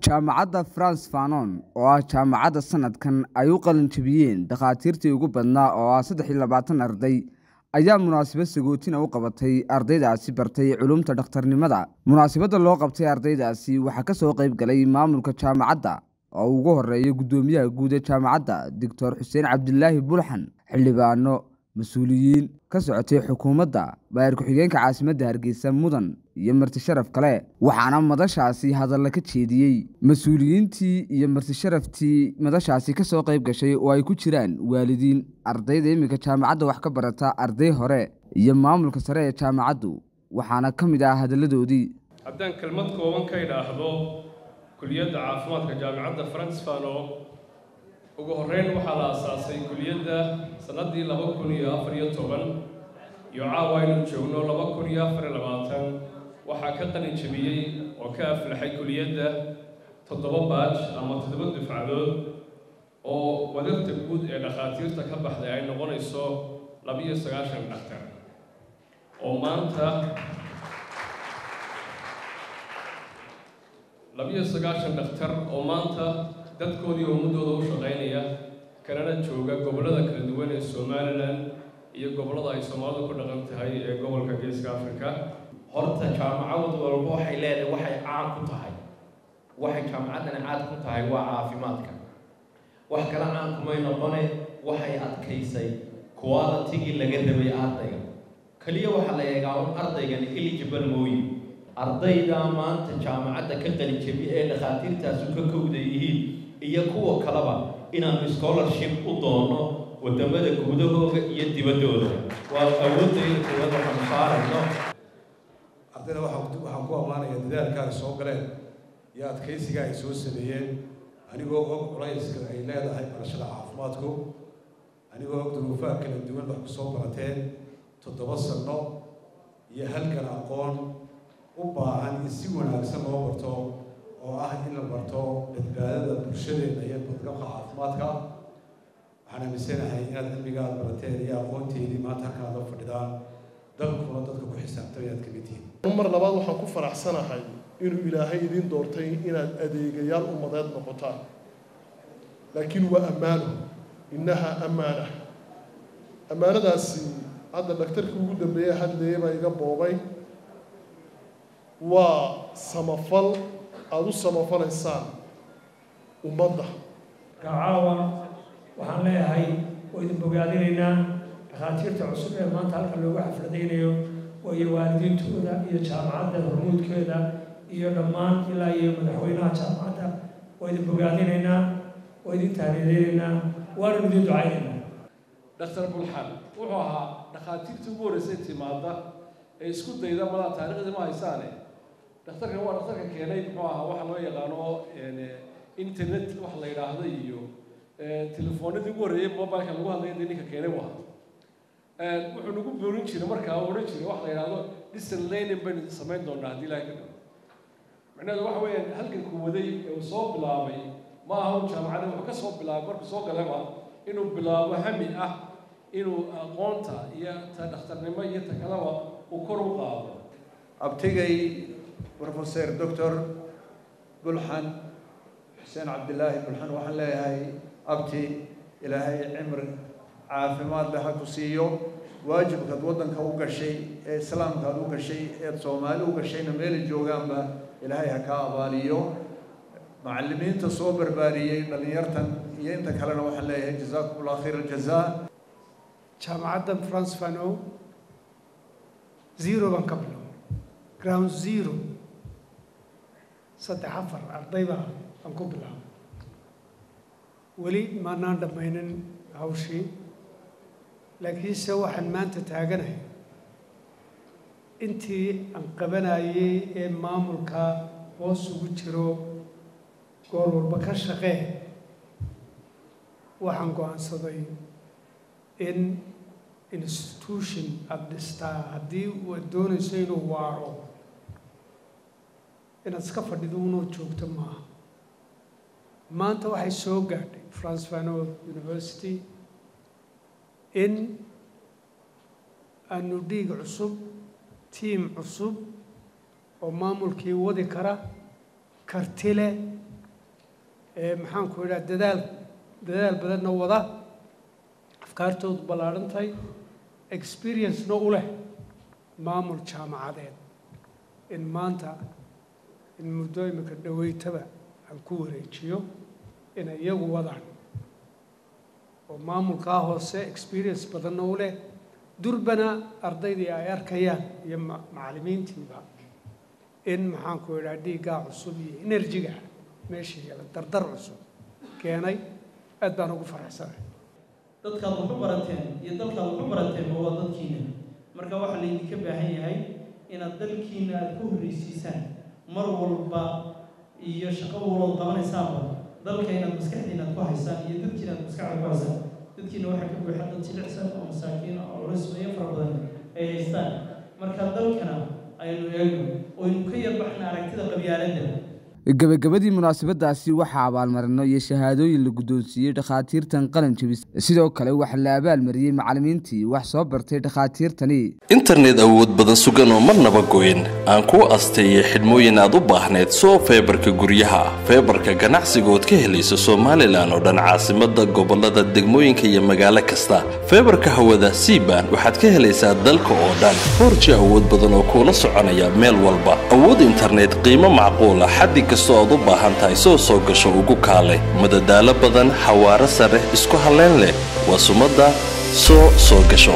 jaamacadda france fanon oo ah jaamacadda sanadkan ay u qalin jabiyeen dhakhaatiirtii ugu badnaa oo ah saddex iyo labaatan arday ayaa munaasabad sagootina u qabatay ardaydaasi bartay culumta dhakhtarnimada munaasabadda loo qabtay ardaydaasi waxaa ka soo qayb galay maamulka jaamacadda oo ugu horeeya guddoomiyaha guud ee jaamacadda doctor xuseen cabdilaahi bulxan xildhibaano mas-uuliyiin ka socotay xukuumadda baayar ku-xigeenka caasimadda hargeysa mudan iyo marti sharaf kale waxaana madashaasi hadalla ka jeediyey mas-uuliyiintii iyo marti sharaftii madashaasi ka soo qayb gashay oo ay ku jiraan waalidiin ardayda iminka jaamacadda wax ka barata arday hore iyo maamulka sare ee jaamacaddu waxaana ka mid ah hadalladoodii haddaan kelmad kooban ka idhaahdo kuliyadda caafimaadka jaamacadda francfano ugu horreyn waxaa la aasaasay kuliyadda sannaddii laba kun iyo afar iyo toban iyo caawa aynu joogno laba kun iyo afar iyo labaatan waxaa ka qalin jabiyey oo ka aflaxay kuliyadda toddoba baaj ama toddoba dufcadood oo wadarta guud ee dhakhaatiirta ka baxday ay noqonayso labiyo sagaashan dhakhtar oo maanta labiyo sagaashan dhakhtar oo maanta dadkoodii ummadooda u shaqaynaya kanana jooga gobollada kala duwan ee somalilan iyo gobollada ay soomaalidu ku dhaqan tahay ee gobolka geeska africa horta jaamacad walba waxay leedahay waxay caan ku tahay waxay jaamacaddani caad ku tahay waa caafimaadka wax kale caan kumay noqone waxay adkaysay qualitigii laga rabay ardayga keliya waxaa la eegaa un ardaygan eligible mooye ardayda maanta jaamacadda ka qalinjabi ee dhakhaatiirtaasu ka kowda yihiin iyo kuwa kaleba inaanu scholarship u doono wadamada gudahooda iyo dibaddooda waa awoodayda kuwada waxaanu saarayno ardayda waxaan ku ammaanaya dadaalka ay soo galeen iyo adkaysiga ay soo sameeyeen anigoo og culayska ay leedahay barashada caafimaadku anigoo og duruufaha kala duwan wax ku soo barateen toddoba sanno iyo halkan aqoon u baahan in si wanaagsan loo barto oo ah in la barto badbaadada bulshadeena iyo badqabka caafimaadka waxaan aaminsanahay inaad cilmigaad barateen iyo aqoonteedii maanta halkaan la fadhidaan dalkuna dadka ku xisaabtan inaad kamid tihiin mar labaad waxaan ku faraxsanahay inuu ilaahay idiin doortay inaad adeegayaal ummadeed noqotaan laakiin waa ammaano innaha ammaana ammaanadaasi hadda dhaktarkii ugu dambeeye hadleeye baa iga boobay waa samafal aada u samafalaysaan ummadda caawa waxaan leeyahay oo idin bogaadinaynaa dhakhaatiirta cusub ee maanta halka loogu xafladaynayo iyo waalidiintooda iyo jaamacadda hormuudkeeda iyo dhammaan ilaa iyo madaxweynaha jaamacadda waa idin bogaadinaynaa waa idin tahniyadeynaynaa waanu idin ducaynaynaa dhaktar bulxan wuxuu ahaa dhakhaatiirtii ugu horreysay timaada ee isku dayda madaa taariikhdii ma haysaane dhakhtarkan waa dhakhtarka keenay muxuu ahaa waxa loo yaqaano internet wax la yidhaahdo iyo telefoonadii ugu horreeyay mobileka lagu hadlaya dee ninka keenay u ahaa wuxuu nagu boorin jiray markaa uu odhan jiray wax la yidhaahdo distant learning baynu samayn doonaa haddii ilahay ka dhigo macnaheedu waxa weeyaan halganku waday ee uu soo bilaabay ma aha un jaamacadda wuxuu ka soo bilaabay markuu soo galaba inuu bilaabo hami ah inuu aqoonta iyo ta dhakhtarnimo iyo ta kaleba uu kor u qaado abtigay professor doctor bulxan xuseen cabdilaahi bulxan waxaan leeyahay abti ilaahay cimri caafimaad leh ha ku siiyo waajibkaad waddanka u gashay ee islaamkaad u gashay eed soomaali u gashayna meelay joogaanba ilaahay ha kaa abaaliyo macallimiinta soo barbaariyey dhallinyartan iyo inta kalena waxaan leeyahay jazaakum allah khayr aljazaa jaamacaddan france fano zero baan ka bilow ground zero saddex afar ardayba aan ku bilaabo weli maanaan dhammaynin hawshii laakiinse waxaan maanta taaganahay intii aan qabanayay ee maamulka hoos ugu jiro goor walba ka shaqee waxaan go-aansaday in institution aada dhistaa haddii waad doonayso inuu waaro inaad iska fadhido unoo joogto maaha maanta waxay soo gaadhay france fano university in aanu dhiig cusub tiim cusub oo maamulkii wadi kara karti leh ee maxaanku idhaha dadaal dadaal badanna wada afkaartoodu ballaadhan tahay experiencena u leh maamul jaamacadeed in maanta in muddo imika dhaweytaba aan ku wareejiyo inay iyagu wadaan oo maamulkaa hoose experience badanna u leh durbana ardaydii ay arkayaan iyo macallimiintiiba in maxaanku idhaha dhiiggaa cusub iyo enerjiga meesha yala dardar cusub keenay aad baan ugu faraxsanahay dadkaad waxu barateen iyo dalkaad waxu barateen waa dadkiina marka waxaa laydinka baahan yahay inaad dalkiina aada ku horreysiisaan mar walba iyo shaqo walbaad qabanaysaanba dalka inaad maskaxdiina aad ku haysaan iyo dadkiina aad maskaxda ku haysaan dadkiina waxaa ka buuxa dad jilicsan oo masaakiin oo culismayo fara badan ay haystaan marka dalkana aynu eegno oynu ka yarbaxna aragtida qabyaaladda gebagabadii munaasabadaasi waxaa abaalmarino iyo shahaadooyin la guddoonsiiyey dhakhaatiirtan qalin jebis sidoo kale waxaa la abaalmariyey macallimiintii wax soo bartay dhakhaatiirtani internet awood badan sugan oo marnaba goyn aan kuu asteeyay xidhmooyin aad u baahneed soo feebarka guryaha feebarka ganacsiga ood ka helayso somalilan oo dhan caasimada gobolada degmooyinka iyo magaalo kasta feebarka hawada siban waxaad ka helaysaa dalka oo dhan foorji awood badan oo kuula soconaya meel walba awood internet qiimo macquula xaddi kastoo aad u baahan tahay soo soo gasho ugu kaalay madadaalo badan xawaaro sare isku halleyn leh waa sumadda soo soo gasho